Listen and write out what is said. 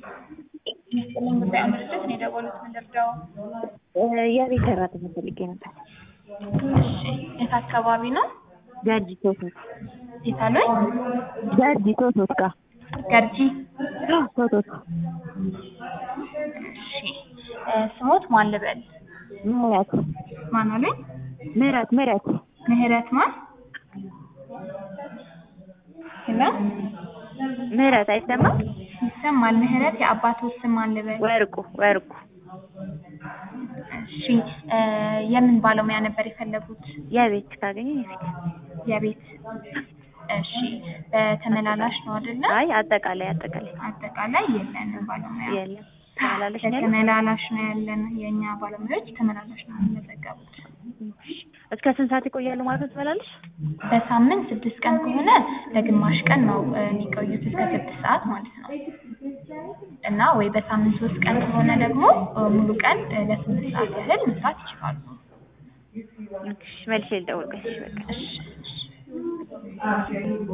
ይስጥልኝ ጉዳይ ድርጅት ነው የደወሉት ምንድርደው? የቤት ሰራተኛ ፈልጌ ነበር። እሺ የት አካባቢ ነው? ገርጂ ቶቶት የት አሉኝ? ገርጂ ቶቶት ጋር ገርጂ ቶቶት እሺ እ ስሞት ማን ልበል? ምህረት ማን አሉኝ? ምህረት ምህረት ምህረት ማን? ሄሎ ምህረት አይሰማም? ይሰማል። ምህረት የአባቶት ስም ማን ልበል? ወርቁ ወርቁ እሺ እ የምን ባለሙያ ነበር የፈለጉት? የቤት ካገኘ የቤት የቤት እሺ በተመላላሽ ነው አይደለ? አይ አጠቃላይ አጠቃላይ አጠቃላይ የለንም ባለሙያ። የለም ተመላለሽ ነው ያለው? ተመላላሽ ነው ያለን። የእኛ ባለሙያዎች ተመላላሽ ነው የሚመዘገቡት። እስከ ስንት ሰዓት ይቆያሉ ማለት ነው ተመላለሽ? በሳምንት ስድስት ቀን ከሆነ ለግማሽ ቀን ነው እ የሚቆዩት እስከ ስድስት ሰዓት ማለት ነው። እና ወይ በሳምንት ሶስት ቀን ከሆነ ደግሞ እ ሙሉ ቀን እ ለስምንት ሰዓት ያህል መስራት ይችላሉ። እሺ መልሼ ልደውል ቆይ እሺ በቃ እሺ እሺ